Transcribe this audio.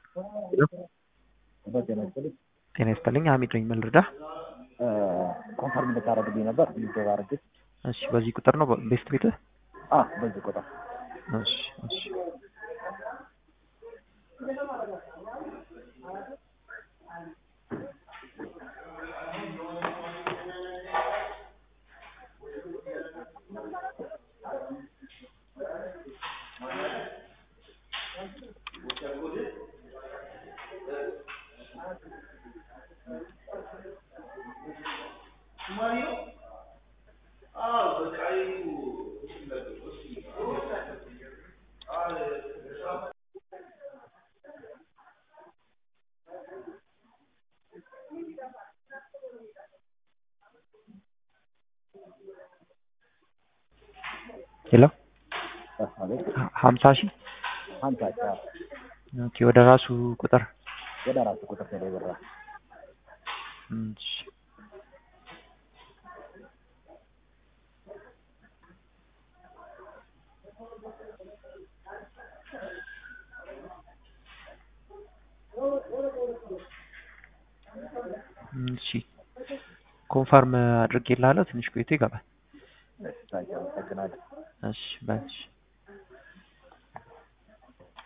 በጤና ይስጥልኝ። ጤና ይስጥልኝ። ሀሚድ ነኝ። ምን ልርዳህ? ኮንፈርም እንድታደርግልኝ ነበር ምዝገባ አድርጌ። እሺ፣ በዚህ ቁጥር ነው ቤስት ቤትህ? አ በዚህ ቁጥር እሺ፣ እሺ። ሄሎ አቤት ሀምሳ ሺህ ሀምሳ ሺ ኦኬ። ወደ ራሱ ቁጥር ወደ አራት ቁጥር ተደብራ እሺ። እሺ ኮንፈርም አድርጌልሃለሁ። ትንሽ ቆይቶ ይገባል። ታንኪ አመሰግናለሁ። እሺ በል እሺ